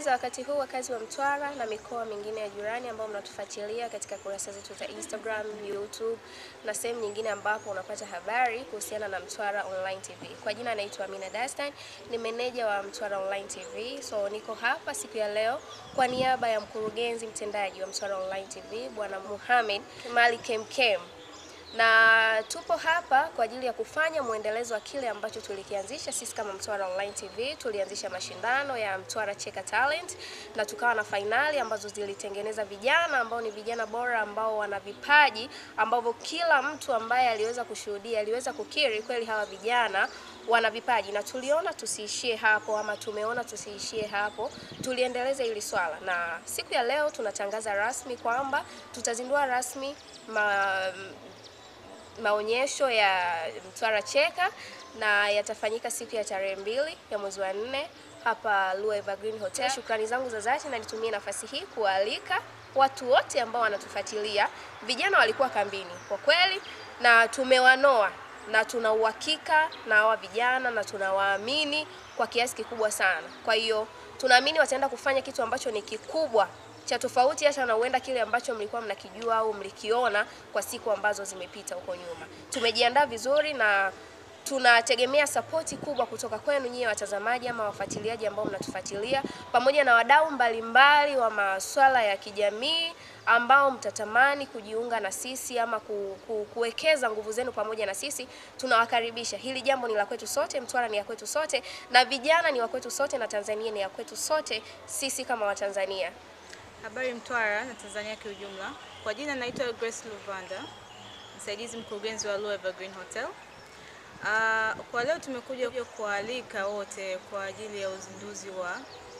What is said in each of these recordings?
Habari za wakati huu wakazi wa Mtwara na mikoa mingine ya jirani ambao mnatufuatilia katika kurasa zetu za Instagram, YouTube na sehemu nyingine ambapo unapata habari kuhusiana na Mtwara Online TV. Kwa jina naitwa Amina Dastan, ni meneja wa Mtwara Online TV. So niko hapa siku ya leo kwa niaba ya mkurugenzi mtendaji wa Mtwara Online TV Bwana Mohamed Mali Kemkem na tupo hapa kwa ajili ya kufanya mwendelezo wa kile ambacho tulikianzisha sisi kama Mtwara Online TV. Tulianzisha mashindano ya Mtwara Cheka Talent na tukawa na fainali ambazo zilitengeneza vijana ambao ni vijana bora ambao wana vipaji ambavyo kila mtu ambaye aliweza kushuhudia aliweza kukiri kweli hawa vijana wana vipaji, na tuliona tusiishie hapo, ama tumeona tusiishie hapo, tuliendeleza hili swala, na siku ya leo tunatangaza rasmi kwamba tutazindua rasmi ma maonyesho ya Mtwara Cheka na yatafanyika siku ya tarehe mbili ya mwezi wa nne hapa Lua Evergreen Hotel. Shukrani zangu za dhati na nitumie nafasi hii kualika watu wote ambao wanatufuatilia. Vijana walikuwa kambini kwa kweli, na tumewanoa na tuna uhakika na hawa vijana na tunawaamini kwa kiasi kikubwa sana. Kwa hiyo tunaamini wataenda kufanya kitu ambacho ni kikubwa cha tofauti hata na huenda kile ambacho mlikuwa mnakijua au mlikiona kwa siku ambazo zimepita huko nyuma. Tumejiandaa vizuri na tunategemea sapoti kubwa kutoka kwenu nyie watazamaji ama wafuatiliaji ambao mnatufuatilia pamoja na wadau mbalimbali wa masuala ya kijamii ambao mtatamani kujiunga na sisi ama ku, ku, kuwekeza nguvu zenu pamoja na sisi. Tunawakaribisha. Hili jambo ni la kwetu sote, Mtwara ni ya kwetu sote, na vijana ni wa kwetu sote, na Tanzania ni ya kwetu sote, sisi kama Watanzania. Habari Mtwara na Tanzania kiujumla. Kwa jina naitwa Grace Luvanda, msaidizi mkurugenzi wa Lua Evergreen Hotel. Uh, kwa leo tumekuja kualika wote kwa ajili ya uzinduzi wa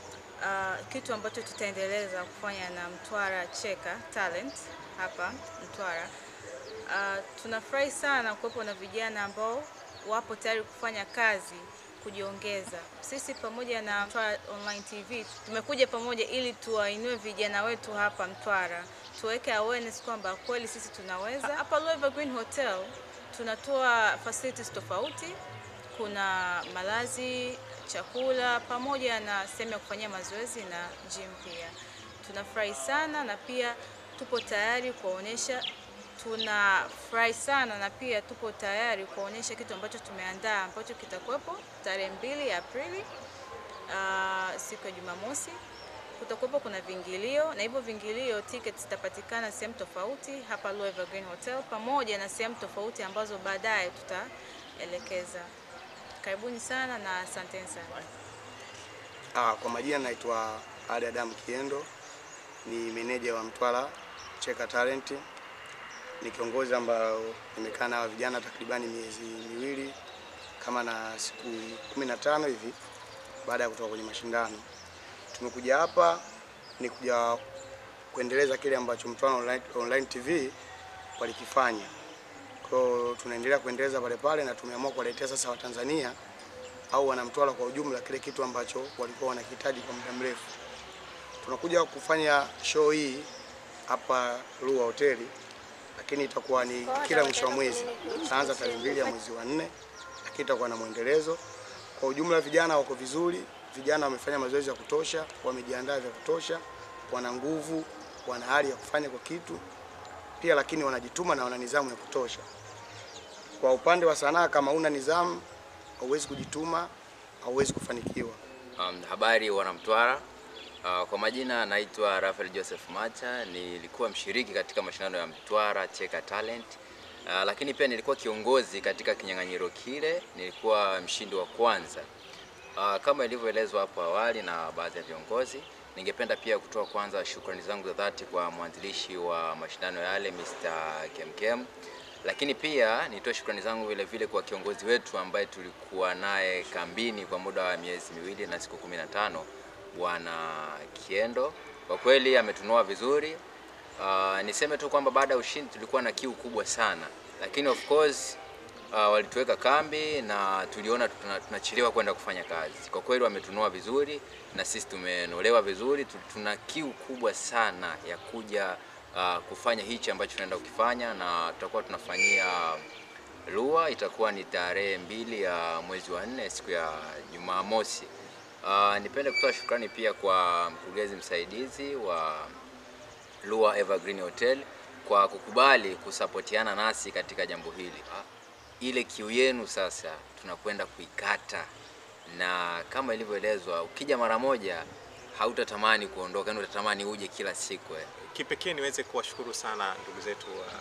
uh, kitu ambacho tutaendeleza kufanya na Mtwara Cheka Talent hapa Mtwara. Uh, tunafurahi sana kuwepo na vijana ambao wapo tayari kufanya kazi kujiongeza. Sisi pamoja na Mtwara Online TV tumekuja pamoja ili tuwainue vijana wetu hapa Mtwara, tuweke awareness kwamba kweli sisi tunaweza. Hapa Lua Evergreen Hotel tunatoa facilities tofauti, kuna malazi, chakula pamoja na sehemu ya kufanyia mazoezi na gym pia. Tunafurahi sana na pia tupo tayari kuwaonyesha tunafurahi sana na pia tupo tayari kuonyesha kitu ambacho tumeandaa ambacho kitakuwepo tarehe mbili ya Aprili, uh, siku ya Jumamosi. Kutakuwepo kuna vingilio na hivyo vingilio tickets zitapatikana sehemu tofauti hapa Lua Evergreen Hotel pamoja na sehemu tofauti ambazo baadaye tutaelekeza. Karibuni sana na asanteni sana. Ah, kwa majina naitwa Ali Adam Kiendo, ni meneja wa Mtwara Cheka Talent ni kiongozi ambao nimekaa na vijana takribani miezi miwili kama na siku kumi na tano hivi baada ya kutoka kwenye mashindano. Tumekuja hapa ni kuja kuendeleza kile ambacho Mtwara Online, Online TV walikifanya. Kwa hiyo tunaendelea kuendeleza pale pale na tumeamua kuwaletea sasa Watanzania au wanamtwara kwa ujumla kile kitu ambacho walikuwa wanakihitaji kwa muda mrefu. Tunakuja kufanya show hii hapa Lua Hoteli lakini itakuwa ni kila mwisho wa mwezi, tutaanza tarehe mbili ya mwezi wa nne, lakini itakuwa na mwendelezo. Kwa ujumla, vijana wako vizuri, vijana wamefanya mazoezi ya kutosha, wamejiandaa vya kutosha, wana nguvu, wana hali ya kufanya kwa kitu pia, lakini wanajituma na wana nidhamu ya kutosha. Kwa upande wa sanaa, kama una nidhamu, hauwezi kujituma, hauwezi kufanikiwa. Um, habari wanamtwara. Uh, kwa majina naitwa Rafael Joseph Macha, nilikuwa mshiriki katika mashindano ya Mtwara Cheka Talent. Uh, lakini pia nilikuwa kiongozi katika kinyang'anyiro kile, nilikuwa mshindi wa kwanza. Uh, kama ilivyoelezwa hapo awali na baadhi ya viongozi, ningependa pia kutoa kwanza shukrani zangu za dhati kwa mwanzilishi wa mashindano yale Mr. Kemkem. Lakini pia nitoe shukrani zangu vile vile kwa kiongozi wetu ambaye tulikuwa naye kambini kwa muda wa miezi miwili na siku kumi na tano Bwana Kiendo kwa kweli ametunoa vizuri. Uh, niseme tu kwamba baada ya ushindi tulikuwa na kiu kubwa sana, lakini of course uh, walituweka kambi na tuliona tunachelewa kwenda kufanya kazi. Kwa kweli wametunoa vizuri na sisi tumenolewa vizuri. Tuna kiu kubwa sana ya kuja uh, kufanya hichi ambacho tunaenda kukifanya, na tutakuwa tunafanyia Lua, itakuwa ni tarehe mbili ya mwezi wa nne siku ya Jumamosi. Uh, nipende kutoa shukrani pia kwa mkurugenzi msaidizi wa Lua Evergreen Hotel kwa kukubali kusapotiana nasi katika jambo hili. Ah, Ile kiu yenu sasa tunakwenda kuikata, na kama ilivyoelezwa, ukija mara moja hautatamani kuondoka, yani utatamani uje kila siku eh. Kipekee niweze kuwashukuru sana ndugu zetu wa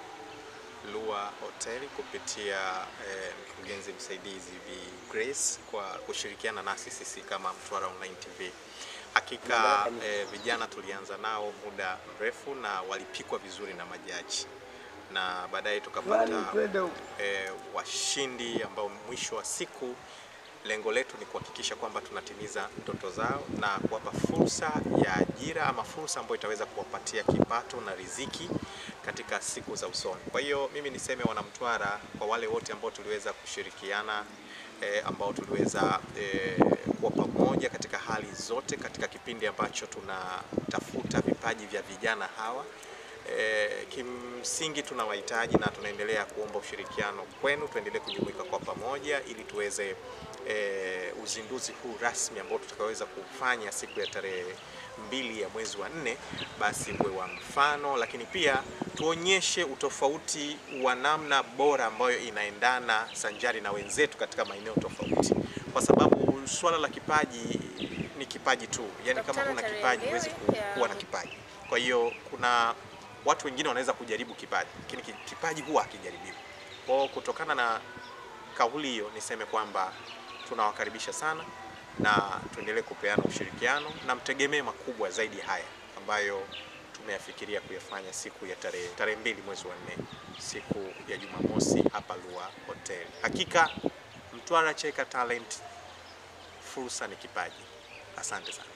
Lua Hotel kupitia eh, mkurugenzi msaidizi Bi Grace kwa kushirikiana nasi sisi kama Mtwara Online TV. Hakika eh, vijana tulianza nao muda mrefu na walipikwa vizuri na majaji na baadaye tukapata eh, washindi ambao mwisho wa siku lengo letu ni kuhakikisha kwamba tunatimiza ndoto zao na kuwapa fursa ya ajira ama fursa ambayo itaweza kuwapatia kipato na riziki katika siku za usoni. Kwa hiyo mimi niseme wanamtwara, kwa wale wote ambao tuliweza kushirikiana eh, ambao tuliweza eh, kuwa pamoja katika hali zote katika kipindi ambacho tunatafuta vipaji vya vijana hawa E, kimsingi tunawahitaji na tunaendelea kuomba ushirikiano kwenu, tuendelee kujumuika kwa pamoja ili tuweze e, uzinduzi huu rasmi ambao tutakaweza kufanya siku ya tarehe mbili ya mwezi wa nne, basi uwe wa mfano, lakini pia tuonyeshe utofauti wa namna bora ambayo inaendana sanjari na wenzetu katika maeneo tofauti, kwa sababu swala la kipaji ni kipaji tu, yani kama Tutakutana huna tarehe kipaji huwezi ku- mbili ya- kuwa na kipaji. Kwa hiyo kuna watu wengine wanaweza kujaribu kipaji, lakini ki- kipaji huwa hakijaribiwi. Kwa hiyo kutokana na kauli hiyo, niseme kwamba tunawakaribisha sana na tuendelee kupeana ushirikiano na mtegemee makubwa zaidi haya ambayo tumeyafikiria kuyafanya siku ya tarehe tarehe mbili mwezi wa nne, siku ya Jumamosi hapa Lua Hotel. Hakika Mtwara Cheka Talent, fursa ni kipaji. Asante sana.